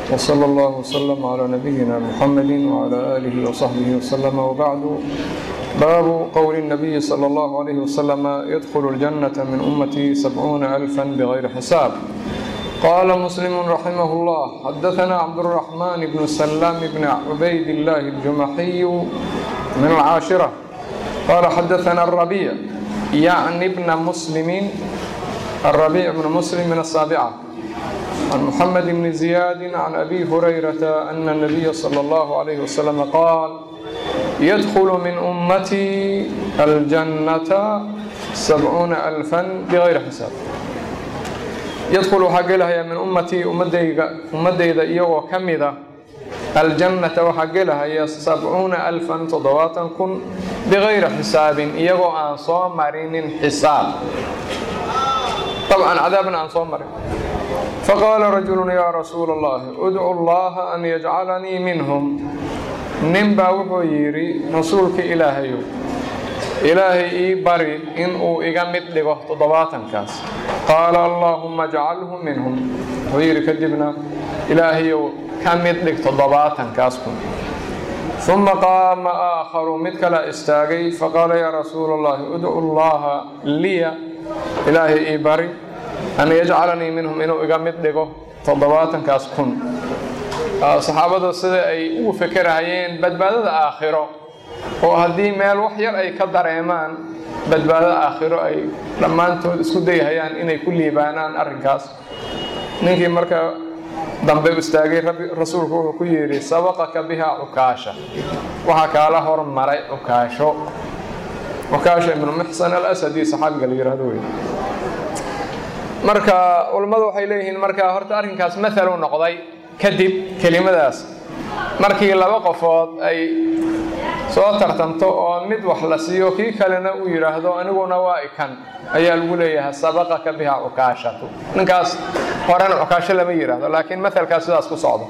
وصلى الله وسلم على نبينا محمد وعلى آله وصحبه وسلم وبعد باب قول النبي صلى الله عليه وسلم يدخل الجنة من أمتي سبعون ألفا بغير حساب قال مسلم رحمه الله حدثنا عبد الرحمن بن سلام بن عبيد الله الجمحي من العاشرة قال حدثنا الربيع يعني ابن مسلم الربيع بن مسلم من السابعة عن محمد بن زياد عن أبي هريرة أن النبي صلى الله عليه وسلم قال يدخل من أمتي الجنة سبعون ألفا بغير حساب يدخل حقلها من أمتي أمديد إيوه كمذا الجنة وحقلها هي سبعون ألفا تضواتا كن بغير حساب إيوه أنصام مرين حساب طبعا عذابنا أنصام مرين فقال رجل يا رسول الله ادعو الله أن يجعلني منهم ninbaa wuxuu yidhi rasuulka ilaahayow ilaahay ii bari inuu iga mid dhigo toddobaatankaas qaala allaahumma ajcalhu minhum wuxuu yidhi kadibna ilaahayow ka mid dhig toddobaatankaas kun uma qaama aakharu mid kala istaagay faqaala yaa rasuula allahi udcu llaha liya ilaahay ii bari an yajcalanii minhum inuu iga mid dhigo toddobaatankaas kun saxaabada sida ay ugu fekerahayeen badbaadada aakhiro oo haddii meel wax yar ay ka dareemaan badbaadada aakhiro ay dhammaantood isku dayhayaan inay ku liibaanaan arrinkaas ninkii marka dambe istaagay rasuulku wuxuu ku yidhi sabaqaka bihaa cukaasha waxaa kaala hormaray cukaasho cukaasha ibnu muxsan alasadi saxaabiga la yihahdo wey marka culammadu waxay leeyihiin marka horta arrinkaas mathal u noqday kadib kelimadaas markii laba qofood ay soo tartamto oo mid wax la siiyo kii kalena uu yidhaahdo aniguna waa ikan ayaa lagu leeyahay sabaqaka biha cukaashatu ninkaas horena cukaasho lama yidhaahdo laakiin mahalkaas sidaas ku socdo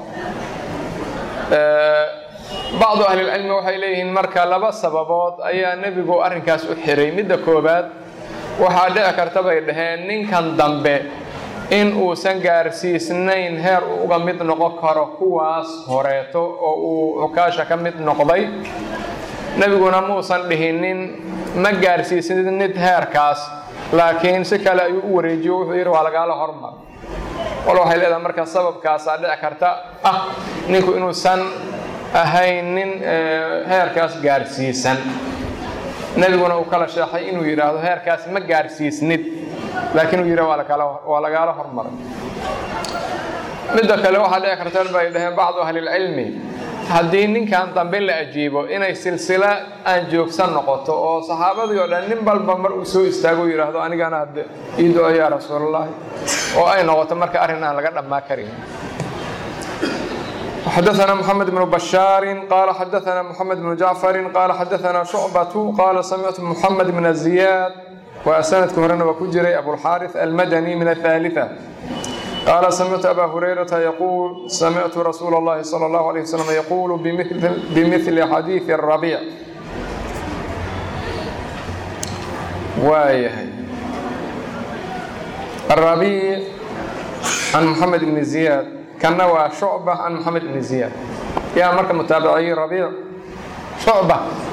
bacdu ahlilcilmi waxay leeyihiin marka laba sababood ayaa nebigu arrinkaas u xiray midda koobaad waxaa dhici karta bay dhaheen ninkan dambe in uusan gaarsiisnayn heer uu uga mid noqon karo kuwaas horeeto oo uu cukaasha ka mid noqday nebiguna muusan dhihinin ma gaarsiisnid heerkaas laakiin si kale ayuu u wareejiyo wuxuu yidhi waa lagaala hormar wal waxay leedahay marka sababkaasaa dhici karta ah ninku inuusan ahayn nin heerkaas gaarsiisan nebiguna uu kala sheexay inuu yidhaahdo heerkaas ma gaarsiisnid laakiin uu yidha waa lagaala hormaray midda kale waxaa dhici karta bay dhaheen bacdu ahlilcilmi haddii ninkan dambe la ajiibo inay silsila aan joogsan noqoto oo saxaabadii oo dhan nin balba mar uu soo istaago yidhaahdo anigana hadde ii do-o yaa rasuulallaahi oo ay noqoto marka arrin aan laga dhammaa karin حدثنا محمد بن بشار قال حدثنا محمد بن جعفر قال حدثنا شعبة قال سمعت محمد بن زياد وسندك هرنا وكجري أبو الحارث المدني من الثالثة قال سمعت أبا هريرة يقول سمعت رسول الله صلى الله عليه وسلم يقول بمثل, بمثل حديث الربيع وايه الربيع عن محمد بن زياد كان شعبة عن محمد بن زياد يا مركب متابعي ربيع شعبة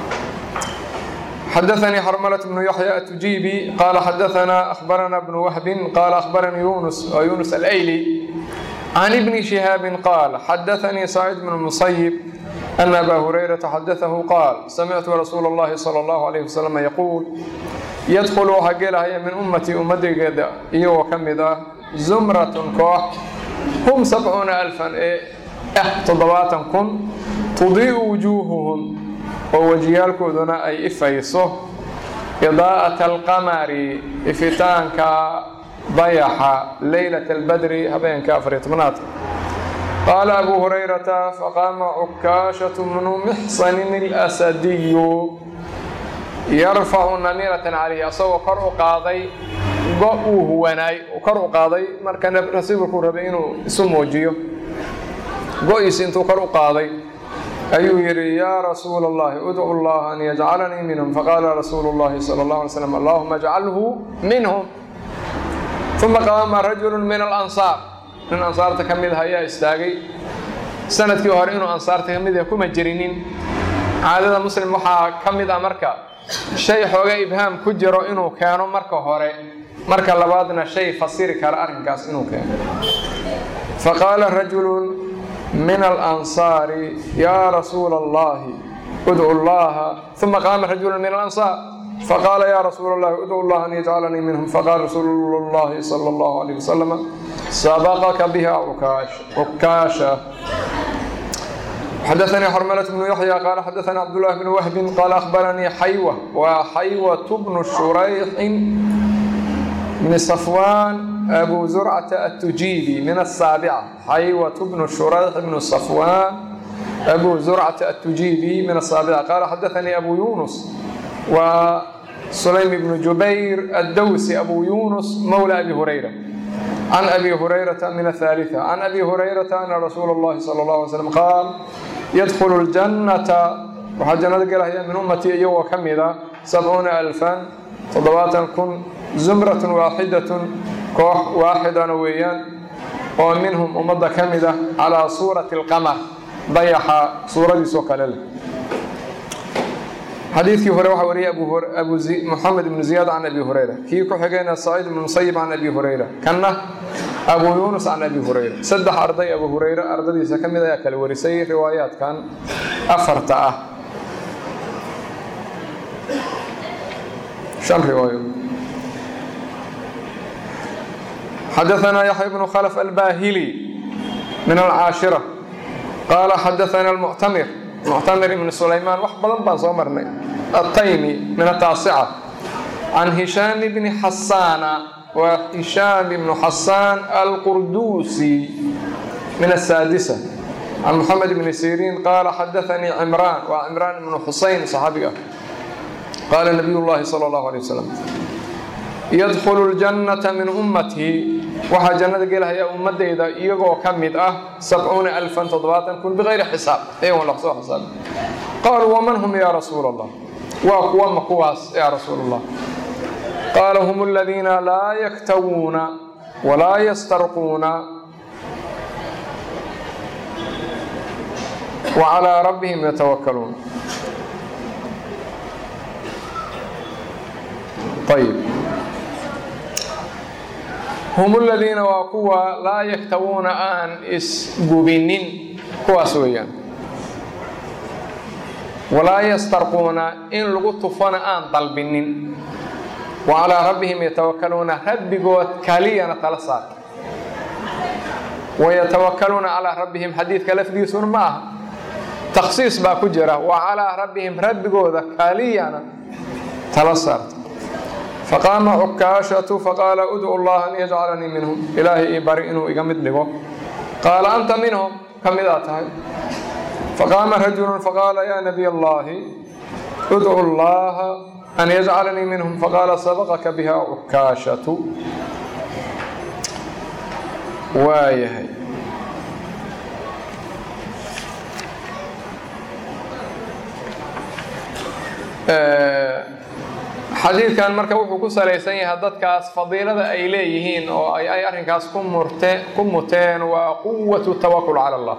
حدثني حرملة بن يحيى التجيبي قال حدثنا أخبرنا ابن وهب قال أخبرني يونس ويونس الأيلي عن ابن شهاب قال حدثني سعيد بن المصيب أن أبا هريرة حدثه قال سمعت رسول الله صلى الله عليه وسلم يقول يدخل حقلها من أمتي أمتي قد إيو كمدا زمرة كوح هم سبعون ألفا إيه تضواتا كن تضيء وجوههم oo wejiyaalkooduna ay ifayso idaa'ata alqamari ifitaanka dayaxa leylata albadri habeenka afariyo tobnaadka qaala abuu hurayrata faqaama cukaashatu bnu mixsanin alasadiyu yarfacu namiratan calayhi asagoo kor u qaaday go uu huwanaay kor u qaaday marka rasuulku rabay inuu isu muujiyo go-iisi intuu kor u qaaday ayuu yidhi yaa rasuula allahi udcu llaha an yajcalanii minhum faqaala rasuulu llahi sala allahu alay slam allahuma ajcalhu minhum uma qaama rajulu min alansaar nin ansaarta ka mid ah ayaa istaagay sanadkii hore inuu ansaarta ka mid yahay kuma jirinin caadada muslim waxaa ka mid ah marka shay xooga ibhaam ku jiro inuu keeno marka hore marka labaadna shay fasiri kara arrinkaas inuu keeno faqaala rajulun min alansaari yaa rasuula allahi udcu llaha uma qaama rajulu min alansaar faqaala yaa rasuula allahi udcu llaha an yajcalanii minhum faqaala rasuulu llahi sala allahu alayh wasalam sabaqaka biha cukaasha xadaثnii xrmlة بن yaحyى qala xadaثnii cabdالlah بn whbi qala akhbaranii xayw wa xaywaة bnu shurayxi bn صafwan abu zurcata الtujibi min الsaaبcة xaywaة bnu shurayx bnu صafwan abu zurcata الtujibi min الsaaبcة qala xadaثnii abu yunus wa sulaym bn jubayr الdowsi abu yunus mawlى abi hurayra can abi hurayrata min aثaaliثة can abi hurayrata ana rasuula اllahi salى اlه alay slm qaal yadkhulu اljannata waxaa jannada gelahaya min ummatii iyagoo ka mida sabcuuna alfan toddobaatan kun zumratun waaxidatun koox waaxidana weeyaan oo minhum ummadda ka mida calaa suurati اlqamar dayaxa suuradiisoo kale leh xadiidkii hore waxaa wariyay moxamed ibnu ziyaad can abi hurayra kii ku xigayna saciid ibnu musayib can abi hurayra kanna abu yuunus can abi hurayra saddex arday abu hurayre ardadiisa ka mid ayaa kala warisay riwaayaadkan afarta ah shan riwaayo xadaثna yaxya bnu khlf albahili min alcaashira qaala xadaثna اlmuctamir muctamir ibn sulaymaan wax badan baan soo marnay ataymi min ataasica can hishaam bni xasaana waa hishaam ibnu xasaan alqurduusi min asaadisa can moxamed ibni siriin qaala xadaanii cimraan waa cimraan ibnu xusayn saxaabiga ah qaala nabiy llahi sala allahu alay wasalam yadkhulu ljannata min ummatii waxaa jannada gelahaya ummadeyda iyagoo ka mid ah sabcuuna alfan toddobaatan kun bikayri xisaab iyagoon laqsoo xisaab qaaluu waman hum yaa rasuula allah waa kuwa ma kuwaas yaa rasuul allah qaala hum aladiina laa yaktawuuna walaa yastarquuna wa calaa rabbihim yatawakkaluun ayib hum aladiina waa kuwa laa yaktawuuna aan isgubinin kuwaas weeyaan walaa yastarquuna in lagu tufana aan dalbinin wa calaa rabbihim yatawakkaluuna rabbigood kaliyana tala saarta wayatawakkaluuna calaa rabbihim xadiidka lafdiisuna ma aha takhsiis baa ku jira wa calaa rabbihim rabbigooda kaliyana tala saarta faqaama cukaashatu faqaala udcu llaha an yajcalanii minhum ilaahay ii bari inuu iga mid dhigo qaala anta minhum ka mid aa tahay faqaama rajulu faqaala yaa nabiy allahi udcu llaha an yajcalanii minhum faqaala sabaqaka biha cukaashatu waayahay xadiidkan marka wuxuu ku salaysan yahay dadkaas fadiilada ay leeyihiin oo ay ay arrinkaas ku murte ku muteen waa quwatu tawakul cala allah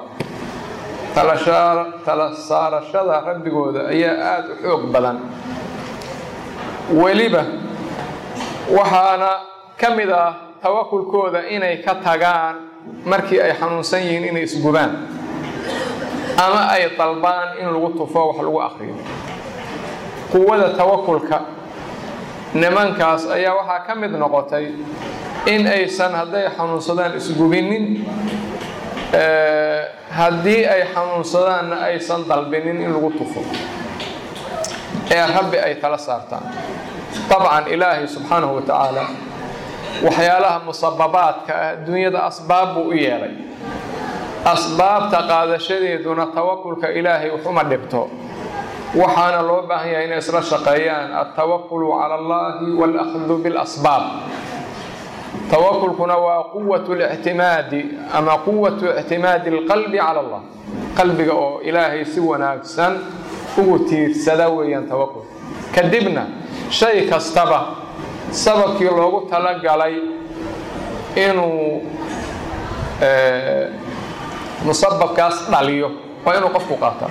tala saarashada rabbigooda ayaa aada u xoog badan weliba waxaana ka mid ah tawakulkooda inay ka tagaan markii ay xanuunsan yihiin inay isgubaan ama ay dalbaan in lagu tufo wax lagu akriyo quwada tawakulka nimankaas ayaa waxaa ka mid noqotay in aysan hadday xanuunsadaan isgubinin haddii ay xanuunsadaanna aysan dalbinin in lagu tufo ee rabbi ay tala saartaan dabcan ilaahay subxaanahu wa tacaala waxyaalaha musababaadka ah adduunyada asbaab buu u yeelay asbaabta qaadashadeeduna tawakulka ilaahay waxuma dhibto waxaana loo baahan yahay inay isla shaqeeyaan altawakulu cala allahi walakhdu bilasbaab tawakulkuna waa quwatu lictimaadi ama quwatu ictimaadi alqalbi cala allah qalbiga oo ilaahay si wanaagsan ugu tiirsada weeyaan tawakul kadibna shay kastaba sababkii loogu talagalay inuu musababkaas dhaliyo waa inuu qofku qaataa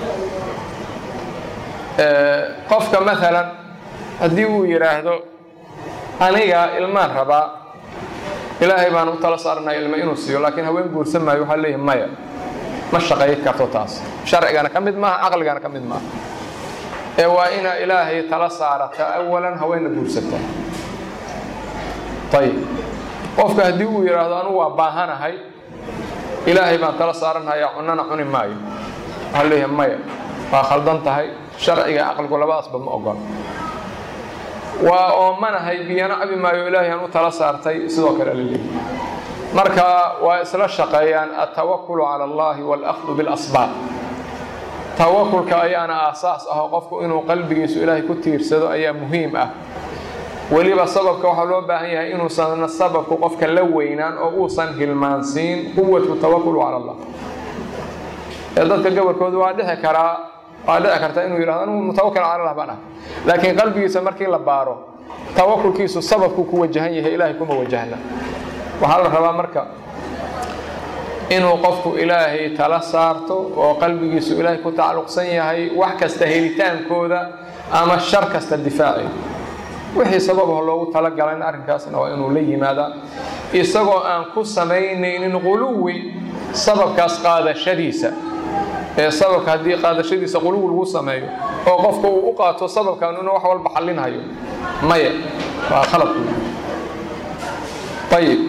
qofka maalan haddii uu yidhaahdo aniga ilmaan rabaa ilaahay baan u tala saaranaya ilma inuu siiyo laakiin haween guursan maayo waxaa leeyahay maya ma shaqayn karto taas sharcigana ka mid maaha caqligana ka mid maaha ee waa inaa ilaahay tala saarata awalan haweenna guursata ayib qofka haddii uu yidhaahdo anugu waa baahanahay ilaahay baan tala saaranhayaa cunana cuni maayo waxaa leeyahay maya waa khaldan tahay sharciga caqligu labadaasba ma ogol waa oomanahay biyana cabi maayo ilaahay aan u tala saartay sidoo kale la leeyahy marka waa isla shaqeeyaan altawakulu cala allahi waalahdu bilasbaab tawakulka ayaana aasaas ah oo qofku inuu qalbigiisu ilaahay ku tiirsado ayaa muhiim ah weliba sababka waxaa loo baahan yahay inuusan sababku qofka la weynaan oo uusan hilmaansiin quwatu tawakulu cala allah ee dadka gobolkooda waa dhici karaa waa dhici karta inuu yidhahdo anugu mutawakil cala allah baan ah laakiin qalbigiisa markii la baaro tawakulkiisu sababku ku wajahan yahay ilaahay kuma wajahna waxaa la rabaa marka inuu qofku ilaahay tala saarto oo qalbigiisu ilaahay ku tacalluqsan yahay wax kasta helitaankooda ama shar kasta difaaci wixii sababaha loogu talagalayna arrinkaasna waa inuu la yimaadaa isagoo aan ku samaynaynin quluwi sababkaas qaadashadiisa ee sababka haddii qaadashadiisa quluwi lagu sameeyo oo qofka uu u qaato sababkan inuu wax walba xallinhayo maya waa khalad ayib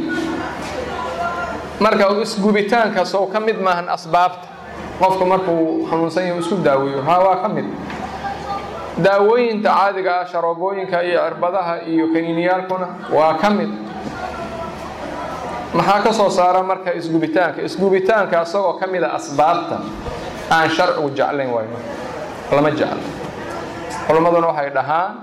marka isgubitaanka sow ka mid maahan asbaabta qofku markuu xanuunsan yahay isku daaweeyo ha waa ka mid daawooyinta caadiga ah sharoobooyinka iyo cirbadaha iyo kaniiniyaalkuna waa ka mid maxaa ka soo saara marka isgubitaanka isgubitaanka isagoo ka mida asbaabta aan sharcigu jeclayn waayo lama jeclo culimmaduna waxay dhahaan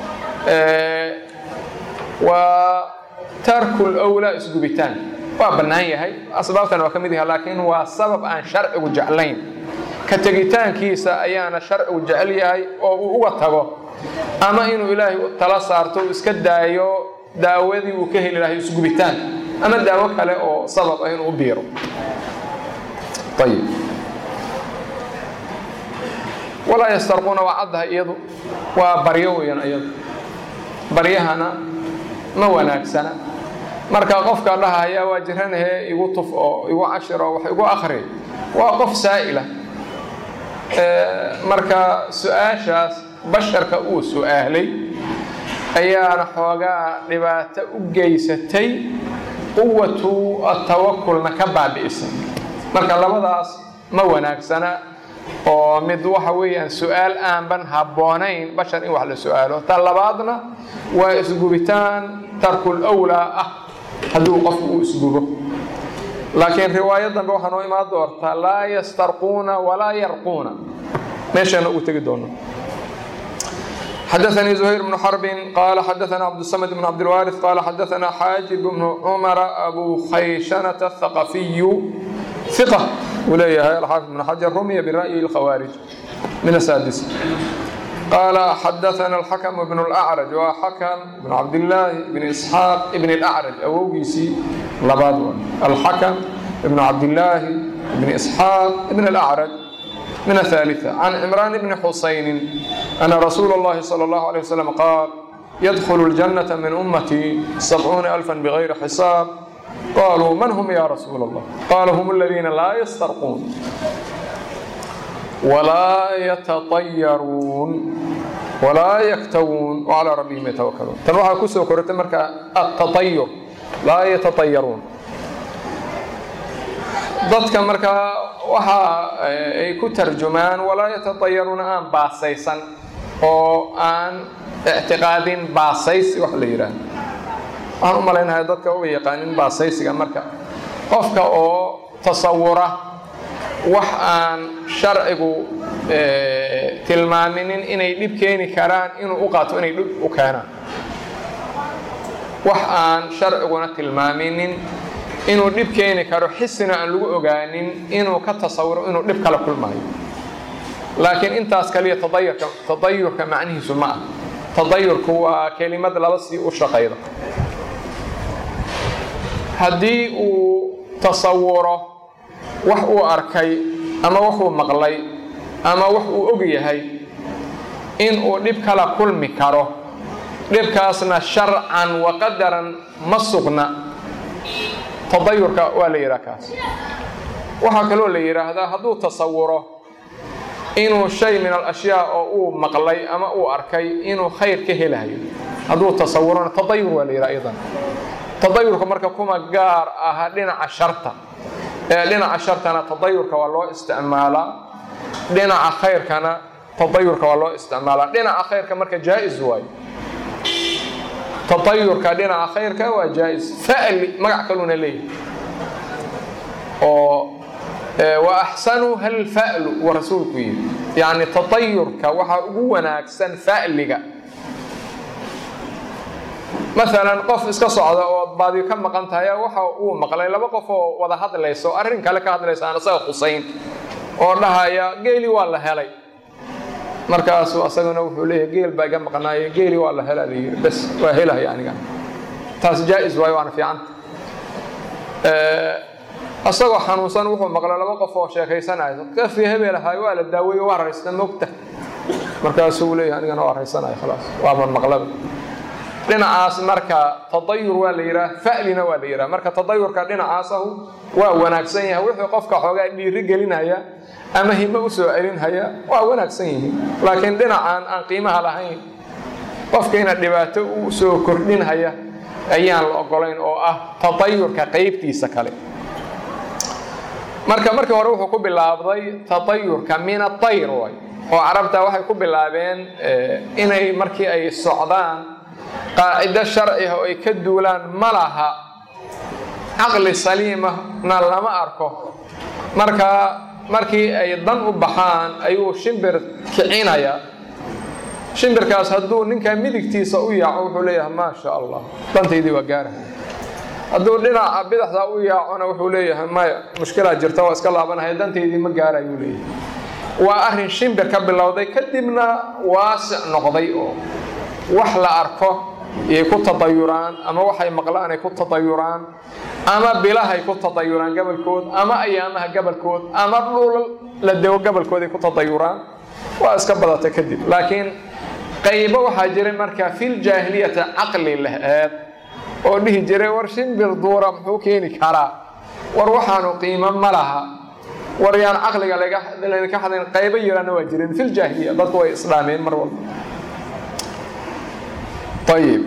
waa tarkul owlaa isgubitaan waa bannaan yahay asbaabtan waa ka mid yahay laakiin waa sabab aan sharcigu jeclayn ka tegitaankiisa ayaana sharcigu jecel yahay oo uu uga tago ama inuu ilaahay tala saarto uu iska daayo daawadii uu ka heli lahay isgubitaan ama daawo kale oo sabab ah inuu u biiro ayib walaa yastarquuna waa caddahay iyadu waa baryo weeyaan iyadu baryahana ma wanaagsana marka qofka dhahaya waa jiranahee igu tuf oo igu cashir oo wax igu akri waa qof saa'ila marka su-aashaas basharka uu su-aalay ayaana xoogaa dhibaato u geysatay quwatu atawakulna ka baabi'isay marka labadaas ma wanaagsana oo mid waxa weeyaan su-aal aanban habboonayn bashar in wax la su-aalo ta labaadna waa isgubitaan tarkul awlaa ah hadduu qofku uu isgubo laakiin riwaayad dambe waxaa noo imaan doortaa laa yastarquuna walaa yarquuna meeshaana ugu tegi doono xdثnي زهير بن حرب قال xdثna cبدالصمد بن cبدالوارث قال xdثna xاaجب بن cمر أbو khayشhنة الثقفي ثقة uu leeyahay الxاaفظ بن حجر رمya برأي الkhوارج من السادس قال xdثna الحكم بن الأعرج waa xكم بن cبداللahi بن إسحاaq بن الأعرج awowgiisii labaad الحكم بن cبداللahi بن إسحاaq بن الأعرج من الثالثة عن عمران بن حسين أن رسول الله صلى الله عليه وسلم قال يدخل الجنة من أمتي سبعون ألفا بغير حساب قالوا من هم يا رسول الله قال هم الذين لا يسترقون ولا يتطيرون ولا يكتوون وعلى ربهم يتوكلون تنوحا كسو كرت مركا التطير لا يتطيرون dadka markaa waxa ay ku tarjumaan walaa yatatayaruuna aan baasaysan oo aan ictiqaadin baasaysi wax la yidhaahdo waxaan u malaynahay dadka uga yaqaanin baasaysiga marka qofka oo tasawura wax aan sharcigu tilmaaminin inay dhib keeni karaan inuu u qaato inay dhib u keenaan wax aan sharciguna tilmaaminin inuu dhib keeni karo xisina aan lagu ogaanin inuu ka tasawiro inuu dhib kala kulmaayo laakiin intaas kaliya tadayurka tadayurka macnihiisu ma ah tadayurku waa kelimad laba sii u shaqayda haddii uu tasawuro wax uu arkay ama waxuu maqlay ama wax uu og yahay in uu dhib kala kulmi karo dhibkaasna sharcan wa qadaran ma sugna tadayurka waa la yidhaha kaas waxaa kaloo la yidhaahdaa hadduu tasawuro inuu shay min alashyaa oo uu maqlay ama uu arkay inuu khayr ka helayo hadduu tasawurona tadayur waa la yidhaha iyadan tadayurka marka kuma gaar aha dhinaca sharta ee dhinaca shartana tadayurka waa loo isticmaalaa dhinaca khayrkana tadayurka waa loo isticmaalaa dhinaca khayrka marka jaa-is waayo tadayurka dhinaca khayrka waa jaa-is fa'li magac kaluuna leeyahay oo wa axsanuha alfa'lu wa rasuulku yidhi yacni tadayurka waxaa ugu wanaagsan fa'liga maalan qof iska socda oo baadi ka maqan tahay waxa uu maqlay laba qof oo wada hadlayso arrin kale ka hadlaysa aan isaga khusayn oo dhahaya geeli waa la helay markaasu asaguna wuxuu leeyahay geel baa iga maqnaaye geeli waa la helaa la yidhi bas waa helaya aniga taas jaa-is waayo waana fiicanta asagoo xanuunsan wuxuu maqlay laba qof oo sheekaysanaya kafii hebel ahaay waa la daaweeye waa raysta mogta markaasuu leeyahay anigana waa raysanaya khalaas waaban maqlaba dhinacaas marka tadayur waa la yidhaha fa'lina waa la yidhaha marka tadayurka dhinacaasahu waa wanaagsan yahay wixii qofka xoogaa dhiiri gelinaya ama himo u soo celinhaya waa wanaagsan yihiin laakiin dhinacan aan qiimaha lahayn qofkiina dhibaato u soo kordhinhaya ayaan la ogolayn oo ah tadayurka qaybtiisa kale marka markii hore wuxuu ku bilaabday tadayurka min atayr way oo carabta waxay ku bilaabeen inay markii ay socdaan qaacido sharciha oo ay ka duulaan ma laha caqli saliimahna lama arko marka markii ay dan u baxaan ayuu shimbir kicinaya shimbirkaas hadduu ninkaa midigtiisa u yaaco wuxuu leeyahay maa sha allah dantaydii waa gaarahay hadduu dhinaca bidaxda u yaacona wuxuu leeyahay maya mushkilaa jirta waa iska laabanaya dantaydii ma gaarayuu leeyahay waa arrin shimbir ka bilowday kadibna waasic noqday oo wax la arko yay ku tadayuraan ama waxay maqlaan ay ku tadayuraan ama bilahay ku tadayuraan gabalkood ama ayaamaha gabalkood ama dhul la dego gabalkooday ku tadayuraan waa iska badata kadib laakiin qaybo waxaa jiray marka fil jaahiliyati caqli laheed oo dhihi jiray war shimbir duura muxuu keeni karaa war waxaanu qiimo ma laha war yaan caqliga laydinka hadlayn qaybo yaraana waa jireen fil jaahiliya dadku way isdhaameen mar walba طيب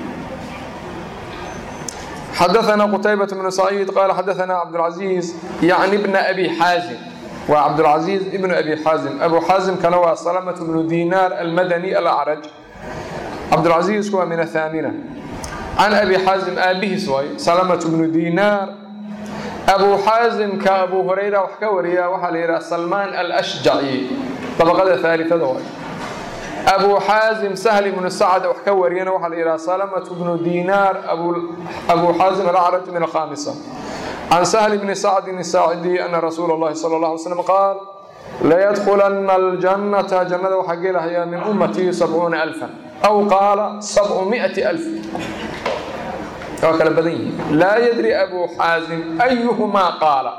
حدثنا قتيبة بن سعيد قال حدثنا عبد العزيز يعني ابن أبي حازم وعبد العزيز ابن أبي حازم أبو حازم كان هو سلمة بن دينار المدني الأعرج عبد العزيز هو من الثامنة عن أبي حازم أبيه سوي سلمة بن دينار أبو حازم كأبو هريرة وحكوريا وحليرة سلمان الأشجعي طبقة ثالثة دوائي أبو حازم سهل بن سعد وحكورينا وحل إلى سلمة بن دينار أبو, أبو حازم الأعرج من الخامسة عن سهل بن سعد الساعدي أن رسول الله صلى الله عليه وسلم قال لا يدخلن الجنة جنة وحقيلها هي من أمتي سبعون ألفا أو قال سبعمائة ألف وكلا بدين لا يدري أبو حازم أيهما قال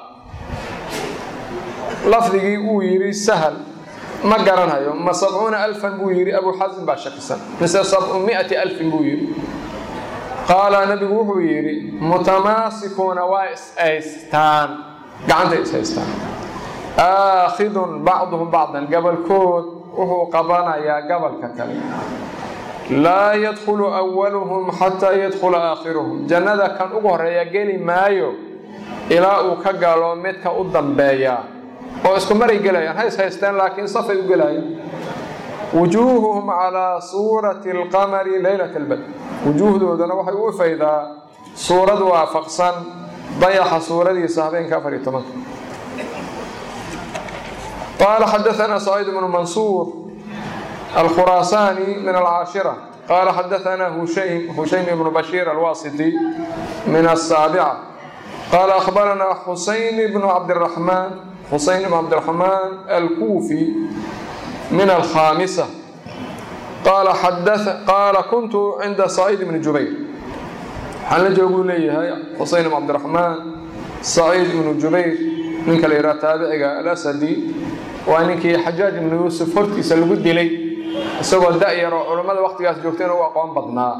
لفظي ويري سهل ma garanayo ma sabcuuna alfan buu yidhi abuu xasin baa shakisan mise sabcu miati alfin buu yidhi qaala nabigu wuxuu yidhi mutamaasikuuna waa is-haystaan gacantay is-haystaan aakhidun bacduhum bacdan gabalkood wuxuu qabanayaa gabalka kale laa yadkhulu awaluhum xataa yadkhula aakhiruhum jannada kan ugu horeeya geli maayo ilaa uu ka galo midka u dambeeya oo isku maray gelayaan hays haysteen laakiin safay u gelayaan wujuuhuhum calaa suurati alqamari leylat albadr wujuuhdoodana waxay u ifaydaa suurad waafaqsan dayaxa suuradiisa habeenka afar iyo tobanka qaala xadaثana saciid bnu mansuur alkhuraasaani min alcaashira qaala xadaثana hushaym hushaym ibnu bashiir alwasiti min asaabica qaala akhbarana xusayn bnu cabdiraxmaan حسين بن عبد الرحمن الكوفي من الخامسة قال حدث قال كنت عند سعيد بن جبير حل جواب لي هاي حسين بن عبد الرحمن سعيد بن جبير ninka la yidhaha taabiciga alasadi waa ninkii xajaaj ibnu yuusuf hortiisa lagu dilay isagoo da-yar oo culammada waqtigaas joogtayna u aqoon badnaa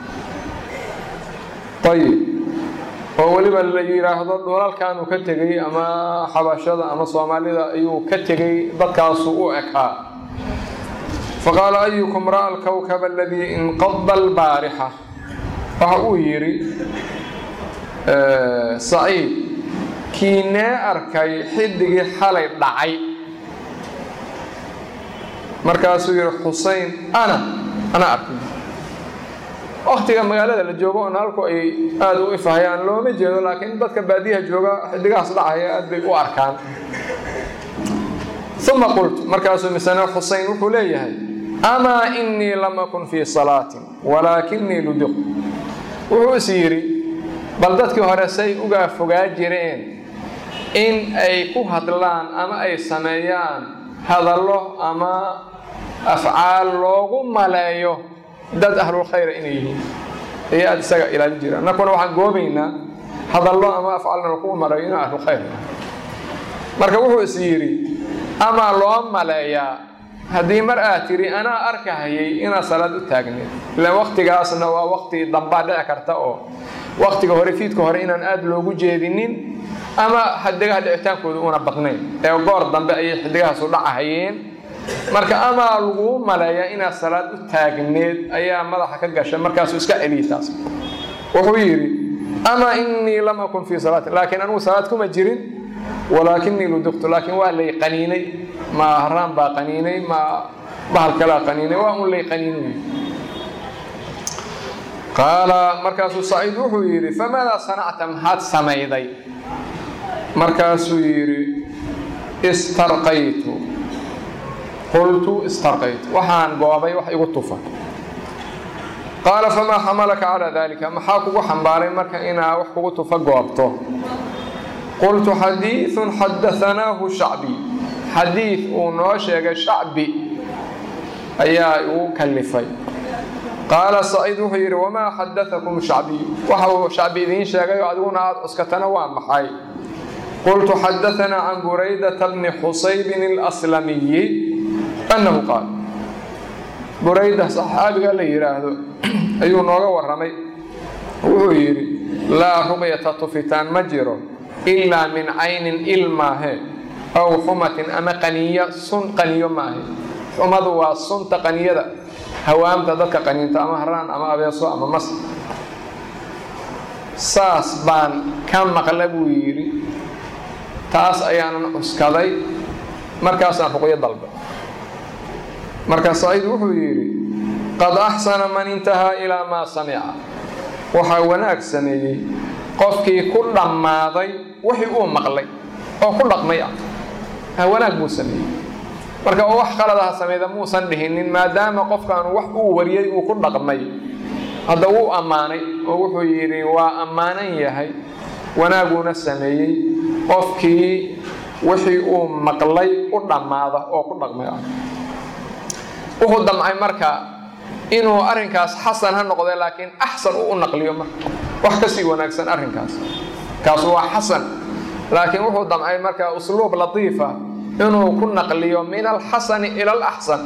ayib oo weliba la yidhaahdo dhulalkanuu ka tegey ama xabashada ama soomaalida ayuu ka tegey dadkaasu u ekaa faqaala ayukum ra'a alkawkaba aladii inqada albaarixa waxa uu yidhi saciid kiinee arkay xidigii xalay dhacay markaasuu yihi xusein ana ana arkay waktiga magaalada la joogo oon halku ay aada u ifahayaan looma jeedo laakiin dadka baadiyaha jooga xidigahaas dhacaya aad bay u arkaan uma qultu markaasuu misane xusein wuxuu leeyahay amaa inii lam akun fii salaatin walaakinii ludiq wuxuu is yidhi bal dadkii hore say uga fogaa jireen in ay ku hadlaan ama ay sameeyaan hadallo ama afcaal loogu maleeyo dad ahlulkhayra inay yihiin ayay aada isaga ilaalin jireen annakuna waxaan goobaynaa hadallo ama afcaalna lagu maleeyo inuu ahlulkhayr marka wuxuu is yidhi amaa loo maleeyaa haddii mar aad tidhi anaa arkahayay inaad salaad u taagneed ilaan waktigaasna waa wakti dambaa dhici karta oo waktiga hore fiidka hore inaan aada loogu jeedinin ama xidigaha dhicitaankooda una badnayn ee goor dambe ayay xidigahaasu dhacahayeen marka amaa laguu maleeyaa inaad salaad u taagneed ayaa madaxa ka gashay markaasuu iska celiyay taas wuxuu yidhi amaa inii lam akun fii salaatin laakiin anigu salaad kuma jirin walaakinii luduqtu laakiin waa lay qaniinay ma haraan baa qaniinay ma bahal kalaa qaniinay waa un lay qaniinay qaala markaasuu saciid wuxuu yidhi famaadaa sanacta maxaad samayday markaasuu yidhi istarqaytu qultu istarqaytu waxaan goobay wax igu tufa qaala famaa xamalaka calaa dalika maxaa kugu xambaaray marka inaa wax kugu tufa goobto qultu xadiiثun xadaanaahu shacbi xadiid uu noo sheegay shacbi ayaa igu kalifay qaala saciid wuxuu yidhi wamaa xadaakum shacbiy waxa uu shacbi idiin sheegay oo adiguna aada cuskatana waa maxay qultu xadaanaa can buraydata bni xusaybin اlslamiyi annahu qaal burayda saxaabiga la yidhaahdo ayuu nooga waramay wuxuu yidhi laa ruqyata tufitaan ma jiro ilaa min caynin il maahe aw xumatin ama qaniya sun qaniyo maahe xumadu waa sunta qaniyada hawaamta dadka qaniinta ama haraan ama abeeso ama mas saas baan ka maqla buu yidhi taas ayaanan cuskaday markaasaan ruqyo dalba markaa saciid wuxuu yidhi qad axsana man intahaa ilaa maa samica waxaa wanaag sameeyey qofkii ku dhammaaday wixii uu maqlay oo ku dhaqmay ah ha wanaag buu sameeyey marka oo wax qaladaha samayda muusan dhihinin maadaama qofkan wax uu wariyey uu ku dhaqmay hadda wuu ammaanay oo wuxuu yidhi waa ammaanan yahay wanaaguuna sameeyey qofkii wixii uu maqlay u dhammaada oo ku dhaqmay ah wuxuu damcay marka inuu arrinkaas xasan ha noqde laakiin axsan uu u naqliyo marka wax kasii wanaagsan arrinkaas kaasu waa xasan laakiin wuxuu damcay marka usluub latiifa inuu ku naqliyo min alxasani ila alaxsan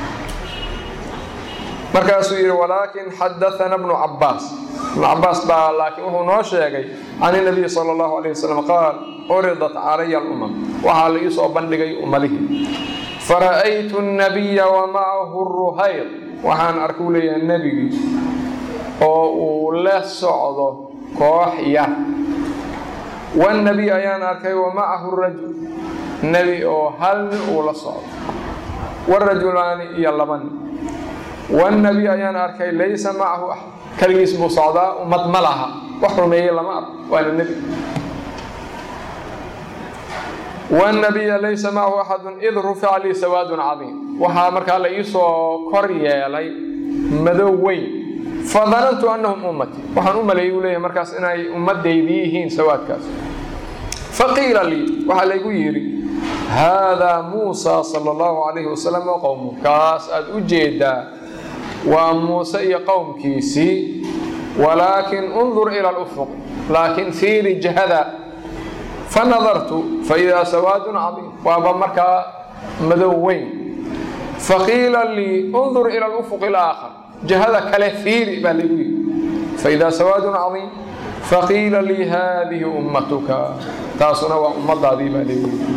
markaasuu yidhi walaakin xadaana bnu cabaas ibnu cabaas baa laakiin wuxuu noo sheegay can inabiyi sala allahu alayh wasalam qaal curidat calaya alumam waxaa la iisoo bandhigay ummadihii fara'aytu nabiya wa macahu ruhayr waxaan arkuu leeyahay nebigii oo uu la socdo koox yar wannebiy ayaan arkay wa macahu rajul nebi oo hal nin uu la socdo warajulaani iyo laba nin wannebiy ayaan arkay laysa macahu axad keligiis buu socdaa ummad ma laha wax rumeeyey lama arko waana nebi wnabiya laysa macahu axadun id rufica lii sawaadun cadiim waxaa markaa la iisoo kor yeelay madow weyn fadanantu annahum ummati waxaan u maleeyey uu leeyahay markaas inay ummaddaydii yihiin sawaadkaas faqiila lii waxaa laygu yidhi haadaa muusa sala allahu calayhi wasalam wa qowmu kaas aada u jeedaa waa muuse iyo qowmkiisii walaakin undur ila alufuq laakiin fiiri jahada fanadartu faidaa sawaadun cadiim waaba markaa madow weyn faqiila lii undur ila lufuq alaakhar jihada kale fiiri baa lagu yidhi faidaa sawaadun cadiim faqiila lii haadihi ummatuka taasuna waa ummadaadii baa lagu yidhi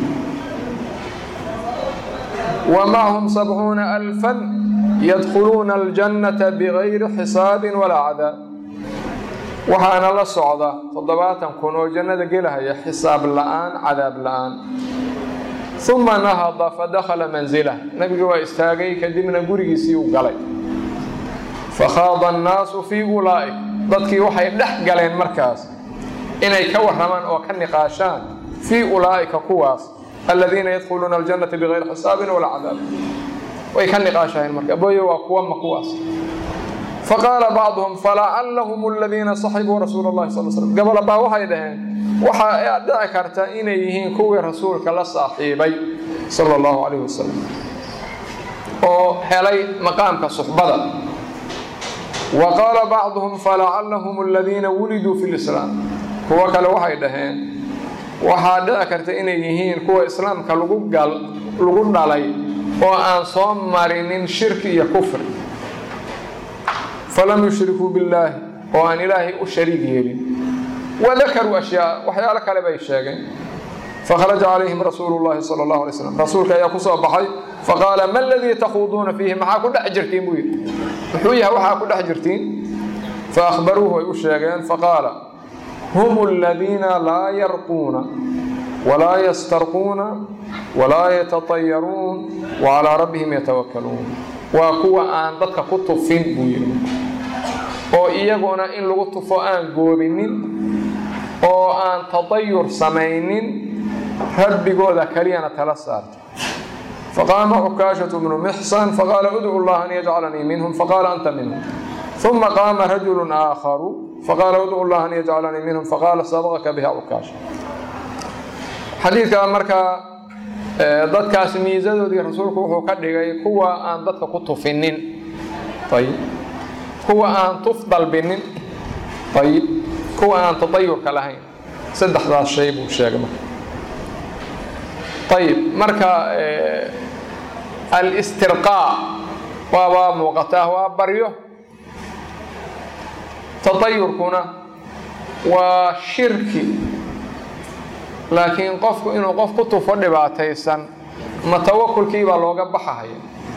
ومعهم سبعون ألفا يدخلون الجنة بغير حساب ولا عذاب waxaana la socda toddobaatan kun oo jannada gelahaya xisaab la'aan cadaab la'aan uma nahada fadakhala manzilah nabiga waa istaagay kadibna gurigiisii u galay fakhaada annaasu fii ulaa'ik dadkii waxay dhex galeen markaas inay ka warramaan oo ka niqaashaan fii ulaa'ika kuwaas aladiina yadkhuluuna aljannata bigayri xisaabin walaa cadaab way ka niqaashaheen marka boyo waa kuwa ma kuwaas faqaala bacduhum falacallahum aladiina saxibuu rasuula llahi sal slm gabala baa waxay dhaheen waxaa dhici karta inay yihiin kuwii rasuulka la saaxiibay sala allahu calayh wasalam oo helay maqaamka suxbada wa qaala bacduhum falacallahum aladiina wuliduu fi lislaam kuwo kale waxay dhaheen waxaa dhici karta inay yihiin kuwa islaamka lagu gal lagu dhalay oo aan soo marinin shirki iyo kufri falam yushrikuu billaahi oo aan ilaahay u shariig yeelin wadakaruu ashyaa waxyaalo kale bay sheegeen fakharaja calayhim rasuulu llahi sala allahu alay slam rasuulka ayaa ku soo baxay faqaala ma aladii takhuuduuna fiihi maxaa ku dhex jirtiin buu yidhi muxuu yahay waxaa ku dhex jirtiin faahbaruuhu ay u sheegeen faqaala hum aladiina laa yarquuna walaa yastarquuna walaa yatatayaruun wacalaa rabbihim yatawakkaluun waa kuwa aan dadka ku tufin buu yidhi oo iyaguna in lagu tufo aan goobinin oo aan tadayur samaynin rabbigooda keliyana tala saarta faqaama cukaashatu bnu mixsan faqaala udcu llaha an yajcalanii minhum faqaala anta minhum uma qaama rajulu aakharu faqaala udcu llaha an yajcalanii minhum faqaala sabaqaka biha cukaasha xadiidka markaa dadkaas miisadoodii rasuulku wuxuu ka dhigay kuwa aan dadka ku tufinin ayib kuwa aan tuf dalbinin ayib kuwa aan tadayurka lahayn saddexdaas shay buu sheegay marka ayib marka alistirqaa waaba muuqataa waa baryo tadayurkuna waa shirki laakiin qofku inuu qof ku tufo dhibaataysan ma tawakulkii baa looga baxahaya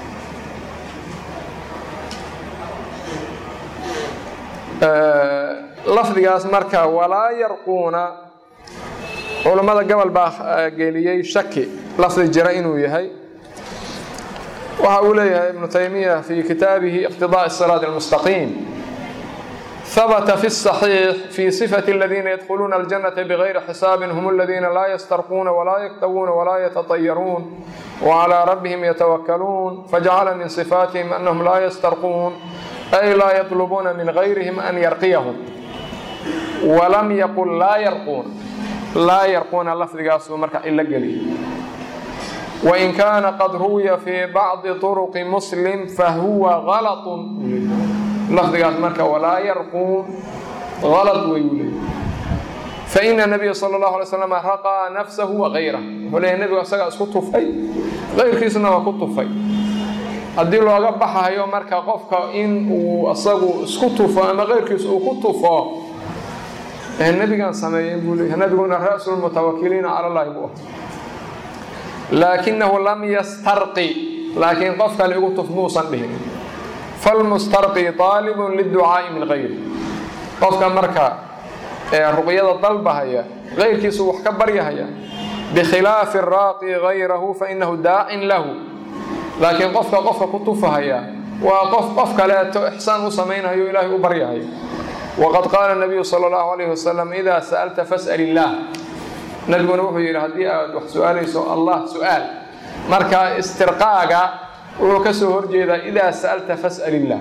lafdigaas marka walaa yarquuna culammada gobol baa geliyey shaki lafdi jira inuu yahay waxa uu leeyahay ibnu taymiya fi kitaabihi iqtidaء الsiraad الmustaqiim ثبت في الصحيح في صفة الذين يدخلون الجنة بغير حساب هم الذين لا يسترقون ولا يكتبون ولا يتطيرون وعلى ربهم يتوكلون فجعل من صفاتهم أنهم لا يسترقون أي لا يطلبون من غيرهم أن يرقيهم ولم يقل لا يرقون لا يرقون لفظ قاسو مركع إلا قليل وإن كان قد روي في بعض طرق مسلم فهو غلط lafdigaas marka walaa yarquun alad wayuu leey faina nabiya sala allahu alay slam raqaa nafsahu wagayrah wuxuu leeyahy nebigu asagaa isku tufay kayrkiisna waa ku tufay haddii looga baxayo marka qofka in uu asagu isku tufo ama kayrkiisa uu ku tufo nebigaan sameeyey buu leeyahy nebiguna ra'su lmutawakiliina cala allahi buu ah laakinahu lam yastarqi laakiin qof kale igu tuf muusan dhihin falmustarqi aalibun liducaa'i min gayri qofka marka ruqyada dalbahaya kayrkiisu wax ka baryahaya bikhilaafi raaqi gayrahu fainahu daacin lahu laakiin qofka qofka ku tufahaya waa qof qof kaleeto ixsaan u samaynayo ilaahay u baryahayo waqad qaala nabiyu sala allahu alayh wasalam idaa sa'alta fas'al illaah nabiguna wuxuu yidhi haddii aad wax su-aalayso allah su-aal marka istirqaaga wuxuu ka soo horjeedaa idaa sa'alta fas'al illaah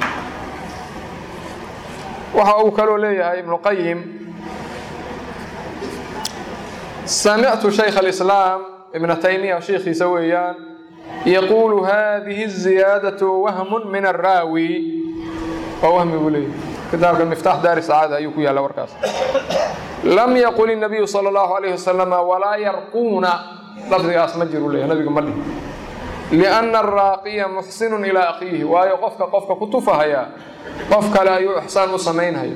waxa uu kaloo leeyahay ibnu qayim samictu shaykh alislaam ibna taymiya sheikhiisa weeyaan yaquulu hadihi الziyaadaةu wahmu min araawi waa wahmi buu leeyahay kitaabka miftaax daari sacaada ayuu ku yaalla warkaas lam yaqul الnabiyu salى اllahu alayh wasalam walaa yarquuna lafdigaas ma jiru leeya nabiga ma dhihin liأna araaqiya muxsinu ilaa akhiihi waayo qofka qofka ku tufahaya qof kale ayuu ixsaan u samaynhaya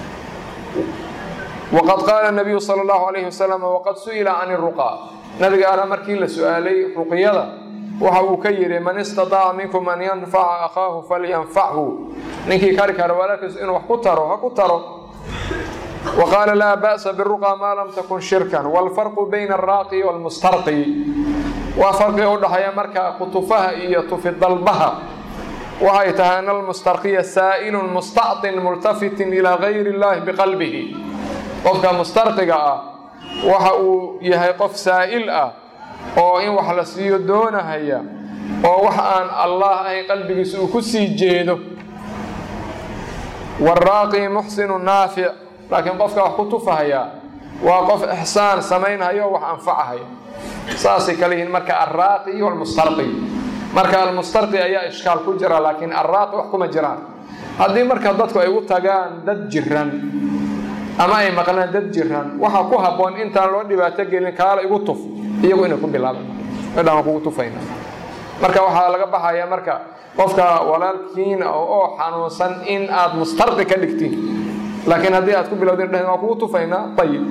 waqad qaala nabiyu sala allahu alayhi wasalam waqad su'ila can iruqaa nabiga ala markii la su-aalay ruqyada waxa uu ka yidhi man istataaca minkum an yanfaca akhaahu falyanfachu ninkii kari kara walaalkiis inuu wax ku taro ha ku taro wa qaala laa ba'sa biruqa maa lam takun shirkan waalfarqu bayna alraaqi waalmustarqi waa farqiga udhaxeeya marka kutufaha iyo tufidalbaha waxay tahay an almustarqiya saa'ilun mustactin multafitin ilaa gayri illahi biqalbihi qofka mustarqiga ah waxa uu yahay qof saa'il ah oo in wax la siiyo doonahaya oo wax aan allah ahayn qalbigiisa uu ku sii jeedo waraaqi muxsinu naafic laakiin qofka wax ku tufahaya waa qof ixsaan samaynhayo o wax anfacahaya saasay kale yihiin marka alraaqi iyo almustarqi marka almustarqi ayaa ishkaal ku jira laakiin alraaqi wax kuma jiraan haddii marka dadku ay u tagaan dad jiran ama ay maqlaan dad jiran waxaa ku habboon intaan loo dhibaato gelin kaala igu tuf iyagu inay ku bilaabaan medhaan kugu tufayna marka waxaa laga baxaya marka qofka walaalkiina oo xanuunsan in aad mustarqi ka dhigtiin laakiin haddii aad ku bilowdin dheh waa kugu tufaynaa ayib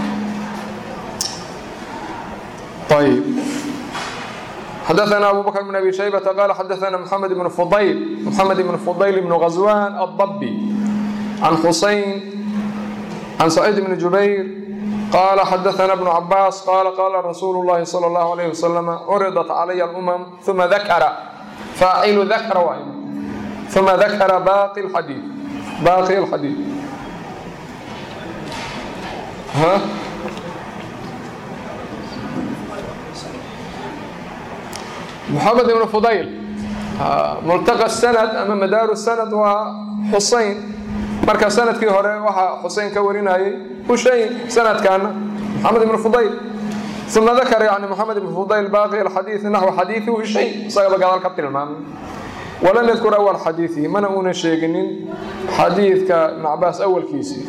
ayib xdثna أbو bكر بن أbي شhيبة qال xdثna محمد بن فضyل محمد بن فضyل بن غزوان الضبي عن حuسين عن سعيد بن جuبير qال xdثna بن عباس qال qال رsuuل اللhi صلى الله عليه وسلم عرضت علي الأمم ثuma ذkر فاacل ذkر ثuma ذkر باقي الحdيث باقي الحdيث محمد بن فضyل ملتقى السند ama madaaru السند waa xuseyn marka sanadkii hore waxaa xuseyn ka warinayay hushayn sanadkaana محamed بن فضyل ثuma dakra yani محamed بن فضyل baaqi الxadiiث naxو xadiiثi hushayn isagaba gadaal ka tilmaamay walam ydkur أwl xadiiثihi mana una sheeginin xadiidka iبn cabaas awalkiisii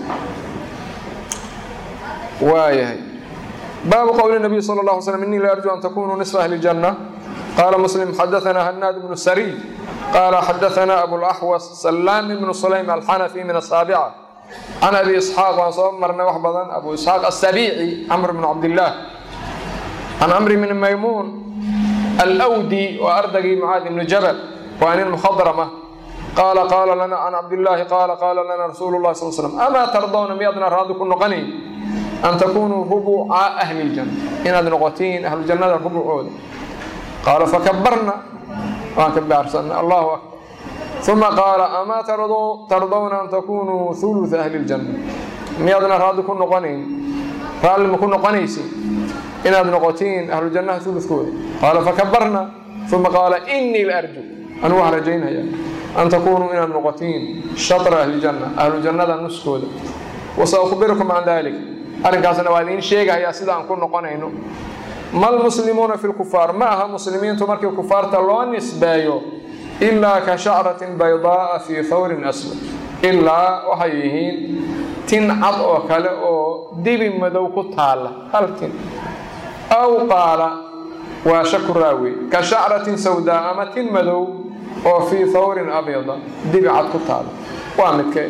waayahay baabu qowli النabiy slى الlه علي sلم iنii la arjو an takunuu نصف أhli الجنة qال مسلم xdثna hناad بن سrي qال xdثna أبوالأxوص سلام بن سليم الxنفي من الساaبعة عن أbي إسحاaq waan soo marnay wax badan أbو إسحاaq السبيعي cمر بن cabدالله عن cمر بن maymuن الأwdي waa ardagii معاad بن جبل waa nin مخضرمة qال qال lna عن cabdاللahi qال qال lna رsuuل الlahi صل سلم أmا ترضوna miyaadna raadi ku noqonayn أn تkunuu ربca أهلi الجنة inaad noqotiin أهluجannada ربcooda qaala fakabarna waan ka baarsanay allahu akbar uma qaala amaa tardowna an takunuu huluثa ahli اljanna miyaadna raadli ku noqonayn raalli ma ku noqonaysin inaad noqotiin ahlujannaha hulukooda qaala fakabarna uma qaala inii la arju anu waxaan rajaynaya an takunuu inaad noqotiin shatra ahli janna ahlu jannada nuskooda wasaukhbirukum can dalik arrinkaasna waa idiin sheegahayaa sida aan ku noqonayno ma lmuslimuuna fi lkufaar ma aha muslimiintu markii kufaarta loo nisbeeyo ilaa ka shacratin baydaaa fii thawrin aswad ilaa waxay yihiin tin cad oo kale oo dibi madow ku taalla hal tin aw qaala waa shaku raawi ka shacratin sawdaa ama tin madow oo fii thawrin abyada dibi cad ku taalla waa midkee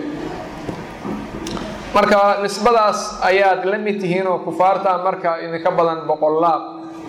marka nisbadaas ayaad la mid tihiin oo kufaarta marka idinka badan boqolaab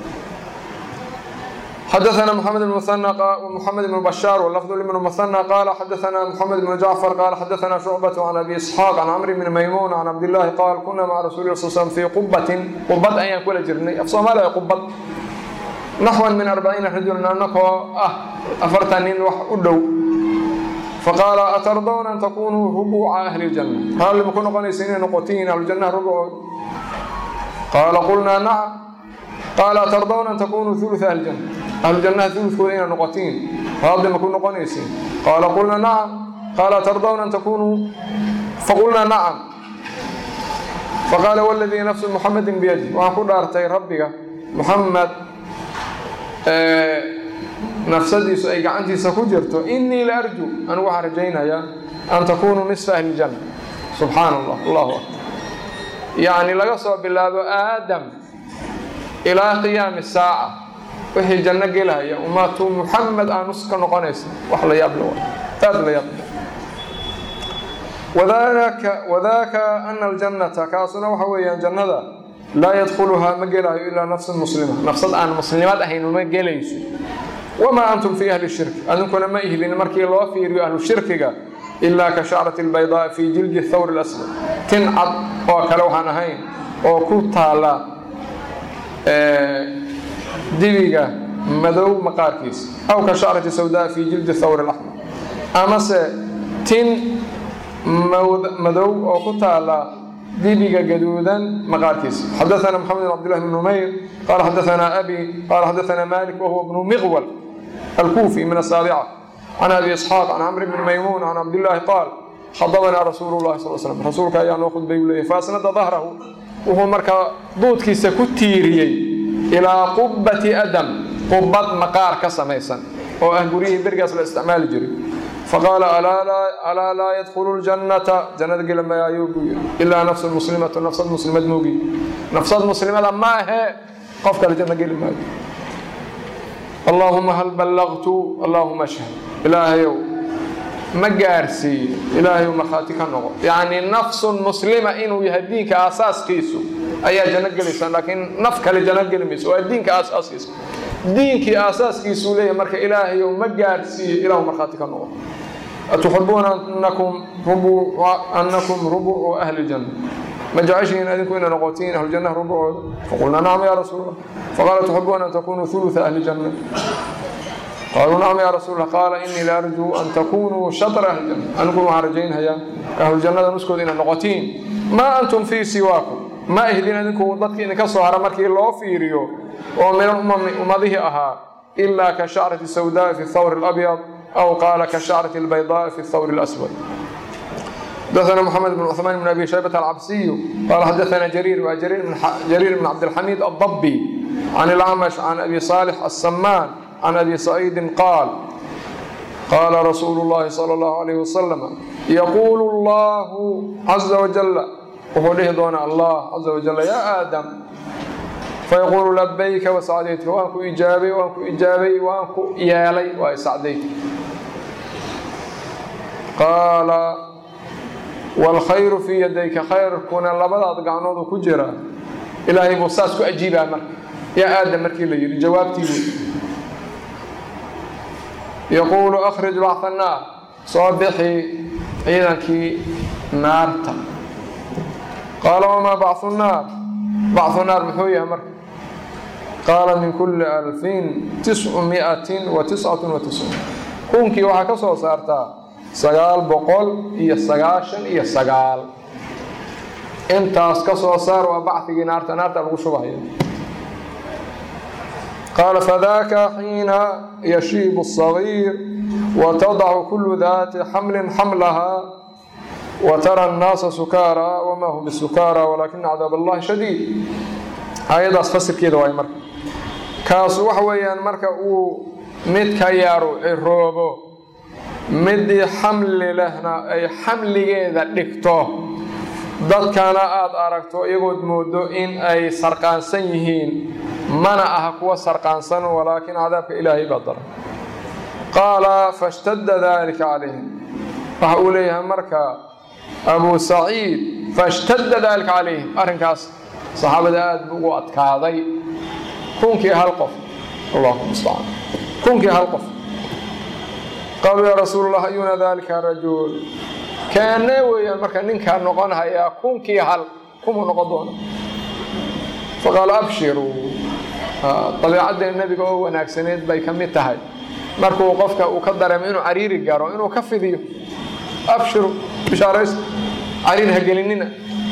xdثna محمد بن مثنى ومحمد بن بشار واللفظ لبن مثنى قال xdثna محمد بن جعفر قال xdثna شعبة عن أbي إسحاaq عن cمر بن maymuن عن cabdاللahi qاal kuna mca رasuل ه صل sلم في qubatin qubad ayaan kula jirnay af soomaaliya qubad naxwan min arbaciina rajulan anakoo ah afartan nin wax u dhow faqaala atardawna an takunuu rubuuca ahli اljanna raalli ma ku noqonaysa inay noqotiin ahlujannaha rubucood qaala qulnaa nacam qaala atardawna an takunuu uluثa ahli janna ahlujannaha ulukooda inay noqotiin raalli ma ku noqonaysin qaala qulnaa nacam qaala atardawna an takunuu faqulnaa nacam faqaala wladii nafsu muxamedin biyadi waxaan ku dhaartay rabbiga muxamed nafsadiisu ay gacantiisa ku jirto inii la arju anigu waxaan rajaynayaa an takunuu nisfa ahli janna subxaana allah allahu akbar yacni laga soo bilaabo aadam ilaa qiyaami saaca wixii janno gelaya ummatu muxamed aanus ka noqonaysa wax la yaab le aad la yaab wadaka wadaaka ana aljannata kaasuna waxa weeyaan jannada laa yadkhuluhaa ma gelaayo ilaa nafsun muslima nafsad aan muslimad ahayn uma gelayso wamaa antum fii ahli shirki adinkuna ma ihlin markii loo fiiriyo ahlu shirkiga ilaa ka shacrati albaydaa fii jildi thawri laswad tin cad oo kale waxaan ahayn oo ku taala dibiga madow maqaarkiisa aw ka shacrati sawdaa fii jildi thawri laxmar amase tin madow oo ku taala dibiga gaduudan maqaarkiisa xadaثna mxamed bn cabdillahi bn numayr qala xadaثna abi qala xadaثna malik wahuwa bnu miqwal alkufi min asaabica can abi isxaaq can camr bni maymuun can cabdillahi qaal khadabanaa rasuulu llahi sal slam rasuulka ayaa noo khudbay u leeyay faasnada dahrahu wuxuu markaa duudkiisa ku tiiriyey ilaa qubati adam qubad maqaar ka samaysan oo ah guryihii berigaas la isticmaali jiray faqaala alaa laa yadkhulu ljannata jannada gela maayuu buu yidhi ilaa nafsu muslimatu nafsad muslimad moogi nafsad muslimada maahe qof kale janno geli maayo allaahuma hal ballaqtu allaahuma ashhad ilaahayow ma gaarsiiyo ilaahayow markhaati ka noqo yacni nafsun muslima inuu yahay diinka aasaaskiisu ayaa janno gelaysa laakiin naf kale janno geli mayso waa diinka aasaaskiisa diinkii aasaaskiisuu leeyahay marka ilaahayow ma gaarsiiyo ilaahu markhaati ka noqo atuxibuuna annakum rubucu ahli janna ma jeceshihiin adinku inay noqotiin ahlujannaha rubucooda faqulnaa nacam yaa rasuul allah faqaala tuxibuuna an takunuu huluثa ahli janna qaaluu nacam yaa rasuul allah qaala inii la arjuu an takunuu shatra ahli janna aniguna waxaan rajaynhayaa ahlujannada nuskooda inay noqotiin maa antum fii siwaakum ma ihdin adinku dadkii idinka soo hara markii loo fiiriyo oo min ummadihii ahaa ilaa ka shacrati sawdaa fi thawri اlabyad aw qaala ka shacrati albaydaa fi thawri اlaswad xadaثna mxamed bn cثmaan bn abi shaybat alcabsiyu qaala xadaثna jariir waa jariir bn cabdilxamiid addabi can ilcamash can abi صaalix aلsamaan can abi saciidin qaal qaala rasuulu اllahi salى اllahu alayh wasalam yaquulu اllahu caza wajala wuxuu dhihi doonaa allah caza wajala yaa aadam fayaquulu labayka wasacdaytka waan ku ijaabay waan ku ijaabay waan ku yeelay waa isacdayta qaala waalkhayru fii yadayka khayrkuna labadaad gacnoodu ku jira ilaahay buu saas ku ajiibaa marka yaa aadam markii la yidhi jawaabtii wey yaquulu akhrij bacha annaar soo bixi ciidankii naarta qaala wamaa bachu naar bachu naar muxuu yahay marka qaala min kulli alfin tiscu miatin wa tiscatun wa tiscuun kunkii waxaa ka soo saartaa sagaal boqol iyo sagaashan iyo sagaal intaas ka soo saar waa bacigii naarta naarta lagu shubahaya qaala fadaaka xiina yashiibu الصagiir watadacu kulu daati xamlin xamlaha watara الnaasa sukaara wma hum bisukaara walaakina cadaab allahi shadiid aayadaas fasirkeeda waay marka kaasu waxa weeyaan marka uu midka yaru ciroobo midii xamli lehna ay xamligeeda dhigto dadkana aada aragto iyagood moodo in ay sarqaansan yihiin mana aha kuwa sarqaansan walaakin cadaabka ilaahay baa daran qaala fashtadda dalika calayhim waxa uu leeyahay marka abu saciid fashtadda dalika calayhim arrinkaas saxaabada aada bu ugu adkaaday kunkii hal qof allahu mustacaan kunkii hal qof qaaluu yaa rasuul allah ayuna dalika rajul kaanee weeyaan marka ninkaa noqon hayaa kunkii hal kumuu noqon doona faqaala abshiruu dabiicadda nebiga oo wanaagsaneed bay ka mid tahay markuu qofka uu ka dareemo inuu cariiri garo inuu ka fidiyo abshiru bishaaraysta cariir ha gelinina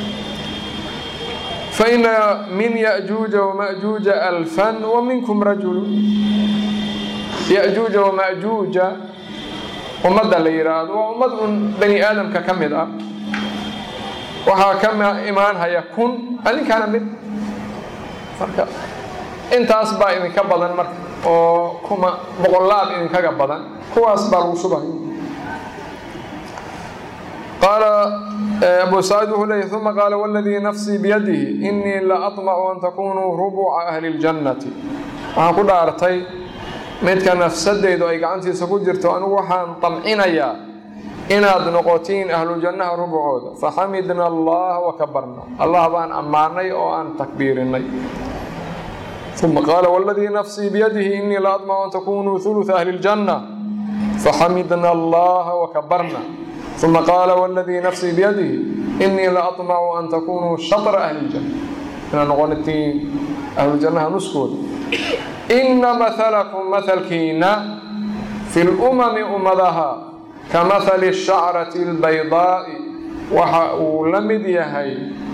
faina min yajuuja wamajuuja alfan wa minkum rajulu yajuuja wamajuuja ummadda la yidhaahdo waa ummad un bani aadamka ka mid ah waxaa ka imaan haya kun adinkaana mid marka intaas baa idinka badan marka oo kuma boqolaad idinkaga badan kuwaas baa lagu shubahaya qaala abu saciid wuxuu leeyay uma qaala waladii nafsii biyadihi inii la aطmacu an takunuu rubuca ahli اljannati waxaan ku dhaartay midka nafsadeydu ay gacantiisa ku jirto anigu waxaan damcinayaa inaad noqotiin ahlu jannaha rubucooda faxamidna allah wakabarna allah baan ammaanay oo aan takbiirinay uma qaala waladii nafsii biyadihi inii la aطmacu an takunuu huluثa ahli اljanna faxamidna allaha wakabarna uma qaala waladii nafsii biyadihi inii la aطmacu an takunuu shatra ahli اljanna inaad noqonatiin ahlujannaha nuskooda ina mahalakum mahalkiina fi lumami ummadaha ka mahali shacrati اlbaydaa'i waxa uu la mid yahay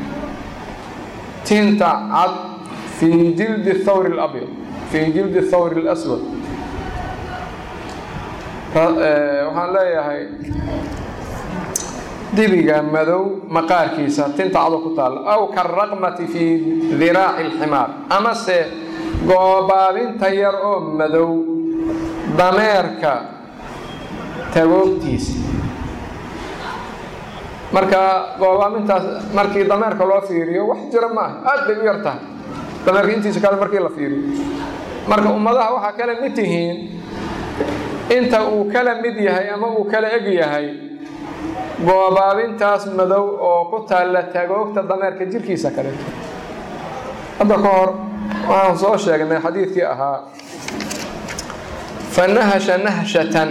tinta cad fii jildi thawri اlabyad fii jildi thawri اlaswad waxaan leeyahay dibiga madow maqaarkiisa tinta cado ku taalla aw karaqmati fii diraaci اlximaar amase goobaabinta yar oo madow dameerka tagoogtiisa marka goobaabintaas markii dameerka loo fiiriyo wax jira ma aha aada bay u yar tahay dameerka intiisa kale markii la fiiriyo marka ummadaha waxaa kala mid tihiin inta uu kala mid yahay ama uu kala eg yahay goobaabintaas madow oo ku taalla tagoogta dameerka jirkiisa kaleeto hadda ka hor waxaan soo sheegnay xadiidkii ahaa fanahasha nahshatan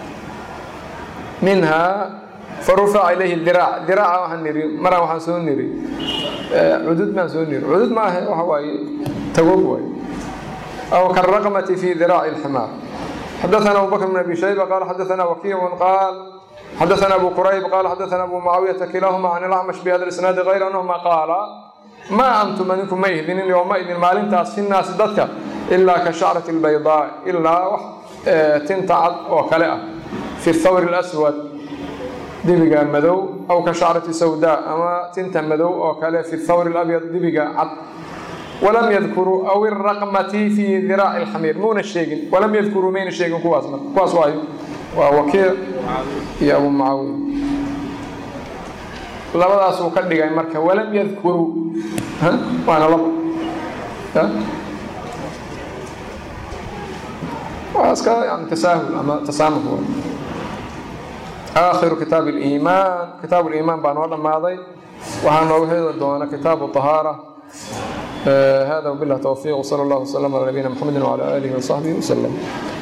minhaa farufaca ilayhi diraac diraaca waxaan niri maraan waxaan soo niri cudud baan soo niri cudud ma ahe waxa waaye tagoog waaye aw karaqmati fi diraaci alximaar xadaثna abu bakr bn abi shayba qaala xadaثna wakiicu qaal xadaثna abu qurayb qaala xadaثna abu mucaawiyata kilaahuma can ilacmash bihada isnaadi غayr anahuma qaala maa antum adinku ma ihdinin yowmaidin maalintaas fi naasi dadka ilaa ka shacrati اlbaydaa ilaa wax tinta cad oo kale ah fi thawri اlaswad dibiga madow aw ka shacrati sawdaa ama tinta madow oo kale fi thawri اlabyad dibiga cad walam yadkuruu aw iraqmati fi diraaci اlxamiir muuna sheegin walam yadkuruu mayna sheegin kuwaas marka kuwaas waayo waa wakiic iyo abu mucaawiya labadaas uu ka dhigay marka walam yadkuruu waana laba waa iska yani tasaahul ama tasaamux aakhiru kitaab اliimaan kitaab اliimaan baa noo dhammaaday waxaa nooga heli doona kitaabu طahaara hada wbilah towfiiq wsala اllah wslm ala nabiyina mxamedi wcala alihi wsaxbihi wslm